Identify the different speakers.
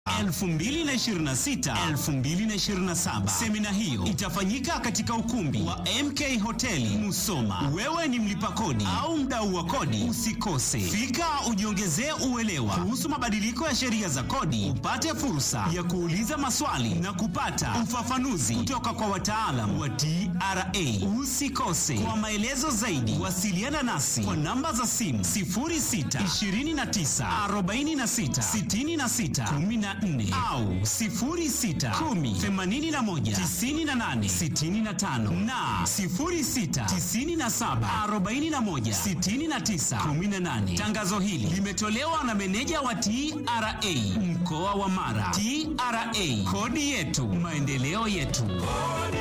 Speaker 1: 2026 2027. Semina hiyo itafanyika katika ukumbi wa MK Hoteli Musoma. Wewe ni mlipa kodi au mdau wa kodi, usikose. Fika ujiongezee uelewa kuhusu mabadiliko ya sheria za kodi, upate fursa ya kuuliza maswali na kupata ufafanuzi kutoka kwa wataalam wa TRA. Usikose. Kwa maelezo zaidi, wasiliana nasi kwa namba za simu 06 29 46 66 14 au 06 10 81 98 65 na 06 97 41 69 18. Tangazo hili limetolewa na meneja wa TRA mkoa wa Mara. TRA, kodi yetu, maendeleo yetu.